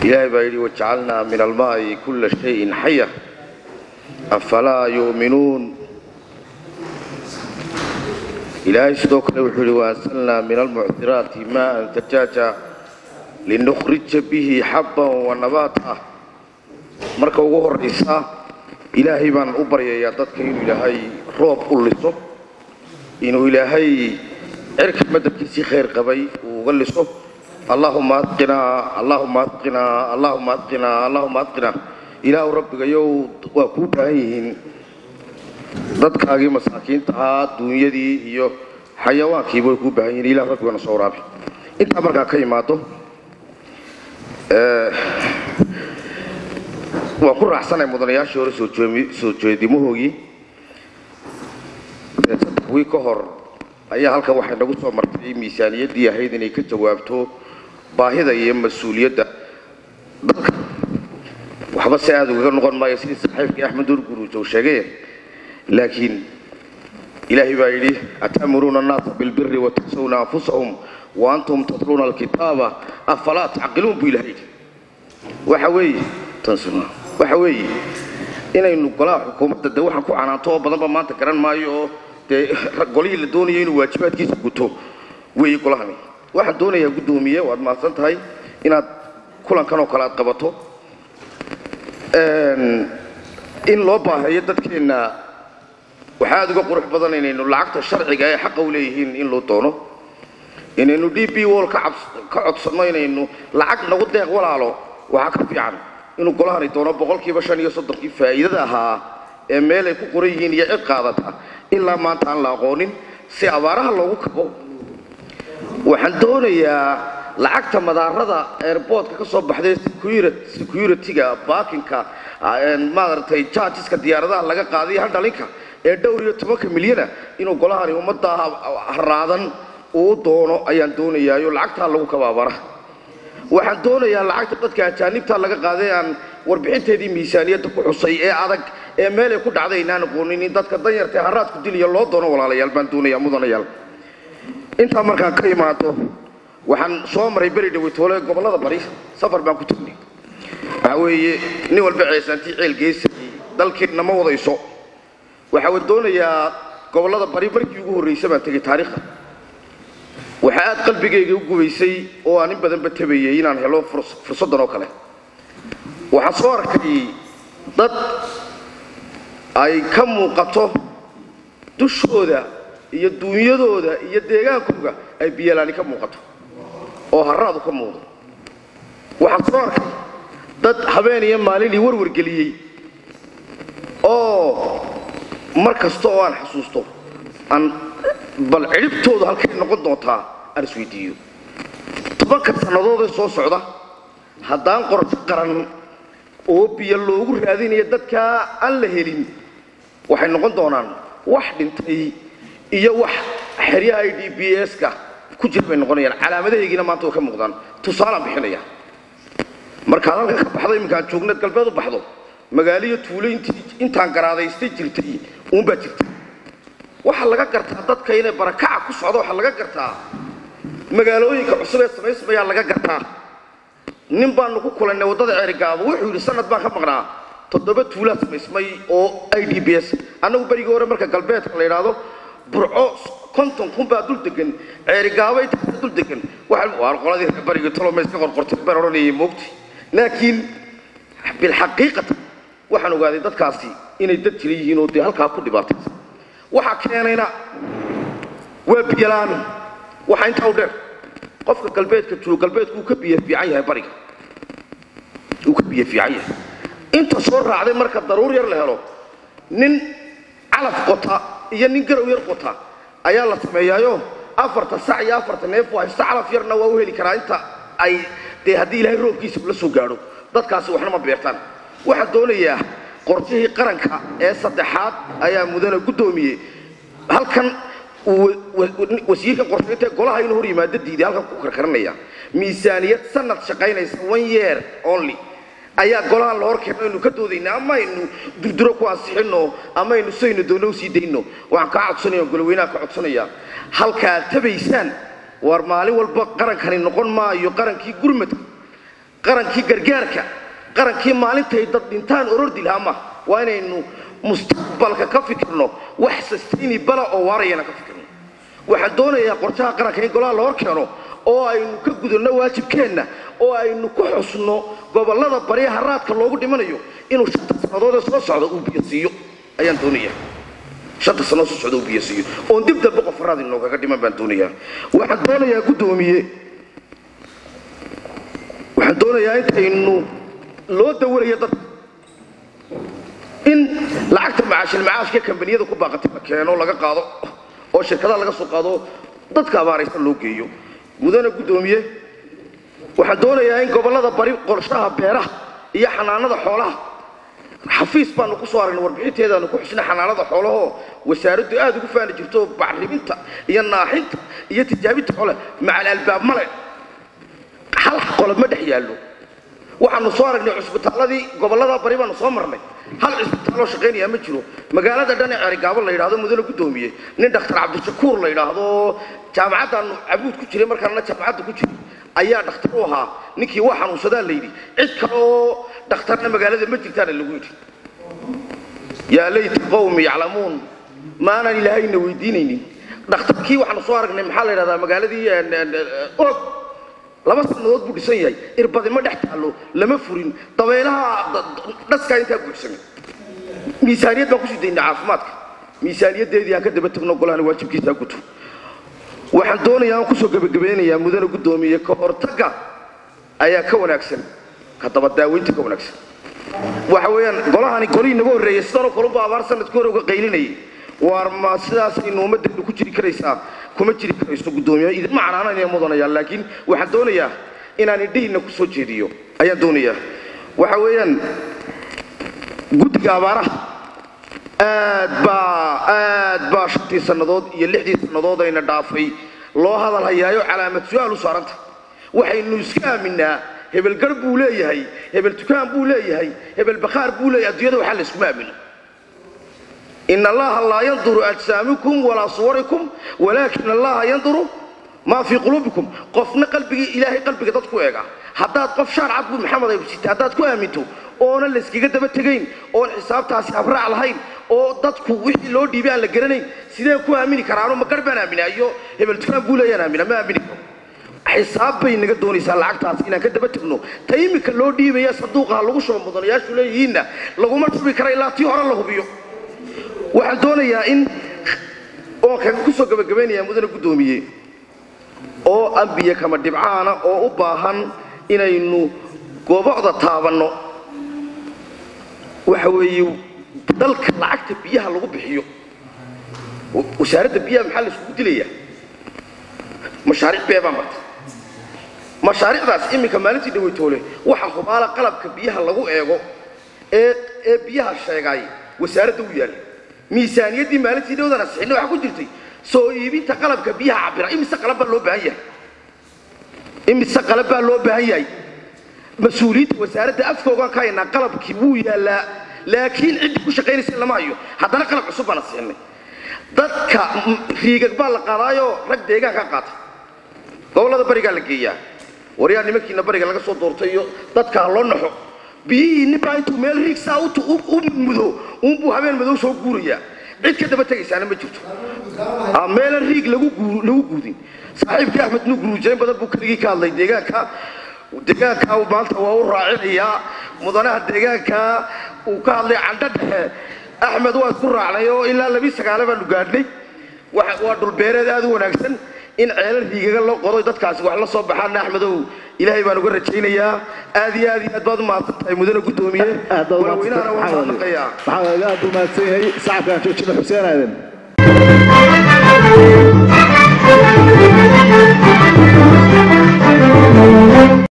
ilaahay baa yidhi wajacalnaa min almaa'i kulla shayin xaya afalaa yu'minuun ilaahay sidoo kale wuxuu yidhi waansalnaa min almucdiraati maa'an tajaaja linukhrija bihi xabban wa nabaata marka ugu horraysa ilaahay baan u baryayaa dadka inuu ilaahay roob u liso inuu ilaahay cirka madabkiisii khayr qabay uu uga liso allaahuma adqinaa allaahuma adqinaa allaahuma adqinaa allaahuma adqinaa ilaahu rabbigayow waa kuu baahan yihiin dadkaagii masaakiinta ahaa duunyadii iyo xayawaankiiba way kuu baahan yihiin ilahu rabbigana soo waraabi intaa markaa ka imaado waan ku raaxsanay mudanayaashii hore soo jeedimahoogii saddex wii ka hor ayaa halkan waxay nagu soo martay miisaaniyaddii ahayd inay ka jawaabto baahida iyo mas-uuliyadda dalka waxba si aada ugaga noqon maayo sidii saaxiibkii axmed urguruuj uu sheegay laakiin ilaahay baa yidhi atamuruuna annaasa bilbiri watansawna anfusahum wa antum tatluuna alkitaaba afalaa tacqiluun buu ilahay yidhi waxa weeye tansuna waxa weeye inaynu golaha xukuumadda dee waxaan ku canaanto oo badanba maanta garan maayo oo dee golihii la doonayo inuu waajibaadkiisa guto weeye golahani waxaan doonayaa guddoomiye waad mahadsan tahay inaad kulankan oo kale aad qabato in loo baahayo dadkeenna waxaa aada uga qurux badan inaynu lacagta sharciga ee xaqa u leeyihiin in loo doono inaynu d b wall ka codsanno inaynu lacag nagu deeq walaalo waxaa ka fiican inuu golahani doono boqolkiiba shan iyo soddonkii faa'iidada ahaa ee meel ay ku qoran yihiin iyo cid qaadata ilaa maanta aan la aqoonin si abaaraha loogu kabo waxaan doonayaa lacagta madaarada airboortka ka soo baxday security-ga baakinka maaragtay jargeska diyaaradaha laga qaadayo handhalinka ee dhowr iyo tobanka milyana inuu golahani ummadda haraadan uu doono ayaan doonayaayo lacagtaa lagu kaba abaaraha waxaan doonayaa lacagta dadka ajaanibta laga qaaday aan warbixinteedii miisaaniyadda ku xusay ee adag ee meelay ku dhacday inaan aqoonin in dadka danyarta ee haraadku dilaya loo doono walaalayaal baan doonayaa mudanayaal intaa markaan ka imaado waxaan soo maray beri dhaweytoole gobollada bari safar baan ku tagnay waxaa weeye nin walba ceesaantii ceel geesayay dalkeenna ma wadayso waxaa doonayaa gobollada bari markii ugu horraysa baan tegay taariikhda waxaa aad qalbigayga u gubaysay oo aan in badanba tabayay inaan helo fursaddan oo kale waxaan soo arkay dad ay ka muuqato dushooda iyo duunyadooda iyo deegaankooga ay biyalaani ka muuqato oo haraadu ka muuqdo waxaan soo arkay dad habeen iyo maalinii warwargeliyey oo mar kasta oo aan xasuusto aan bal cidhibtoodu halkay noqon doontaa aan isweydiiyo tobanka sannadoodee soo socda haddaan qorsho qaran oo biyo loogu raadinayo dadkaa aan la helin waxay noqon doonaan wax dhintay iyo wax xeryaha i d b s-ka ku jira bay noqonayaan calaamadahaygiina maanta way ka muuqdaan tusaalaan bixinaya markaad halkan ka baxdo iminkaan joogneed galbeed u baxdo magaaliyo tuulo intaan garaadaystay jirtay uunbaa jirta waxaa laga gartaa dadka inay barakaca ku socdo waxaa laga gartaa magaalooyinka cusub ee samaysmayaa laga gartaa nin baanu ku kulannay waddada ceerigaabo wuxuu yidhi sanad baan ka maqnaa toddoba tuulaa samaysmay oo i d b s annagu berigii hore marka galbeedka la yidhaahdo burco konton kun baa dul degan ceerigaabo intaasa dul degan waa qoladii reer barigii toloma iska qorqortay baan odhanayay moogti laakiin bilxaqiiqatan waxaan ogaaday dadkaasi inay dad jira yihiin oo dee halkaa ku dhibaataysa waxaa keenayna waa biyalaan waxaa intaa u dheer qofka galbeedka joogo galbeedku uu ka biyo fiican yahay bariga uu ka biyo fiican yahay inta soo raacday marka daruur yar la helo nin calaf qota iyo nin garow yar qota ayaa la sameeyaayo afarta sac iyo afarta neef waa haysta calaf yarna waa u heli karaa inta ay dee haddii ilaahay roobkiisa la soo gaadho dadkaasi waxna ma beertaan waxaan doonayaa qorshihii qaranka ee saddexaad ayaa mudane guddoomiyey halkan wasiirka qorshaynta golaha inuu hor yimaado diiday halkan ku karkaranaya miisaaniyad sanad shaqaynaysa one year only ayaa golahan la hor keeno aynu ka doodayna ama aynu durduro ku ansixino ama aynu saynu doonno usii dayno waxaan kaa codsanaya goloweynaha ka codsanaya halkaad tabaysaan war maalin walba qarankani noqon maayo qarankii gurmadka qarankii gargaarka qarankii maalintay dad dhintaan orordi lahaa maaha waa inaynu mustaqbalka ka fikirno wax sustainabala oo waarayana ka fikirno waxaan doonayaa qorshaha qaranka in golaha la hor keeno oo aynu ka gudubno waajibkeenna oo aynu ku xusno gobollada barya haraadka loogu dhimanayo inuu shanta sannadood ee soo socda uu biyo siiyo ayaan doonayaa shanta sannadood soo socda uu biyo siiyo oon dib dambe qof haraad inoogaga dhiman baan doonayaa waxaan doonayaa guddoomiye waxaan doonayaa intaynu loo dawarayo dadka in lacagta macaashil macaashka kambaniyada ku baaqatay la keeno laga qaado oo shirkadaha laga soo qaado dadka abaaraysan loo geeyo mudana guddoomiye waxaan doonayaa in gobollada bari qorshaha beeraha iyo xanaanada xoolaha xafiis baanu ku soo aragnay warbixinteedaanu ku xusnay xanaanada xoolahoo wasaaraddu aad ugu faani jirto bacriminta iyo naaxinta iyo tijaabinta xoole macal albaab male hal qolob ma dhex yaallo waxaanu soo aragnay cusbitaalladii gobollada bari baanu soo marnay hal cisbitaaloo shaqaynaya ma jiro magaalada dhan ee cerigaabo la yidhahdo mudane guddoomiye nin dhakhtar cabdishakuur la yidhaahdo jaamacaddaanu cabuud ku jiray markaanna jaamacadda ku jiray ayaa dhakhtar u ahaa ninkii waa xanuunsadaa la yidhi cid kale oo dhakhtarna magaalada ma jirtaana lagu yidhi yaa layta qowmi yaclamuun maanaan ilaahayna weydiinaynin dhakhtarkii waxaanu soo aragnay maxaa la yidhahdaa magaaladii og laba sannadood buu dhisan yahay irbadi ma dhex taallo lama furin dabeelaha dhaskaa intaa buuxsamay miisaaniyad baan kusii daynay caafimaadka miisaaniyaddeedii aan ka daba tagno golahana waajibkiisaa guto waxaan doonayaa aan kusoo gebagabeynayaa mudane guddoomiye ka hortagga ayaa ka wanaagsan ka daba daaweynta ka wanaagsan waxa weeyaan golahani golihii naga horreeyey sidanoo kalunba abaar sanadkii hore uga qaylinayay waar ma sidaasaynu ummaddeenu ku jiri karaysaa kuma jiri karayso guddoomiye idinma canaananaya mudanayaan laakiin waxaan doonayaa inaan indhihiinna ku soo jeediyo ayaan doonayaa waxa weeyaan guddiga abaaraha aad baa aad baa shantii sannadood iyo lixdii sannadood ayna dhaafay loo hadal hayaayo calaamad su-aal u saaranta waxaynu iska aaminaa hebel gar buu leeyahay hebel dukaan buu leeyahay hebel bakhaar buu leeyahay adduunyada waxaa la iskuma aamino in allaha laa yanduru ajsaamikum walaa suwarikum walaakin allaha yanduru maa fii quluubikum qofna qalbigii ilaahay qalbiga dad ku eega haddaad qof shaar cad buu maxamed ay sita haddaad ku aaminto oonan layskaga daba tegayn oon xisaabtaasi habraac lahayn oo dadku wixii loo dhiibay aan la garanayn sideen ku aamini karaano ma gar baan aaminaa iyo hebel dukaan buu leeyaan aamina ma aamini karo xisaab bay naga doonaysaa lacagtaas inaan ka daba tegno ta iminka loo dhiibaya sanduuqaha lagu shuba mudanayaashu leeyihiinna laguma shubi kara ilaa tii hore la hubiyo waxaan doonayaa in oon kaga ku soo gabagabaynayaa mudane guddoomiye oo ambiye kama dhibcaana oo u baahan inaynu goobocda taabanno waxa weeye dalka lacagta biyaha lagu bixiyo wasaaradda biyaha maxaa la isugu dilayaa mashaariic bee baa marta mashaariicdaas iminka maalintii dhaweytoole waxa hubaala qalabka biyaha lagu eego ee ee biyaha sheegaay wasaaradda u yaalla miisaaniyaddii maalintii dhawdana sixinna waxaa ku jirtay soo iibinta qalabka biyaha cabira imise qalab baa loo baahan yahay imise qalab baa loo baahan yahay mas-uuliyiinta wasaaradda afkoogaan ka haynaa qalabkii wuu yaallaa laakiin ciddii ku shaqaynaysa lama hayo haddana qalab cusub baana siinay dadka riigag baa la qaadaayoo rag deegaankaa qaata gobollada barigaa la geeyaa waryaa nimankiina bariga laga soo doortay iyo dadka ha loo naxo biyihii ninbaa intuu meel riig saa u mudo uunbuu habeen madow soo guurayaa cid ka daba tegaysaana ma jirto meelan riig lagu guudin saaxiibkii axmed nuur guruujayn badan buu keligii ka hadlay deegaanka deegaanka maanta waa u raacinayaa mudanaha deegaanka uu ka hadlay candho dhexe axmed waa isku raacnay oo ilaa labii sagaale baanu gaadhnay waa dhulbeereed aad u wanaagsan in ceelal riigaga loo qodo dadkaasi wax la soo baxaana axmedow ilaahay baan uga rajaynayaa aad iyo aad iyo aad baad u mahadsan tahay mudane guddoomiye walaweynahana waan mahadnaqayaa maxaa aad u mahadsan yahay sacabkaan joojina xuseen aadan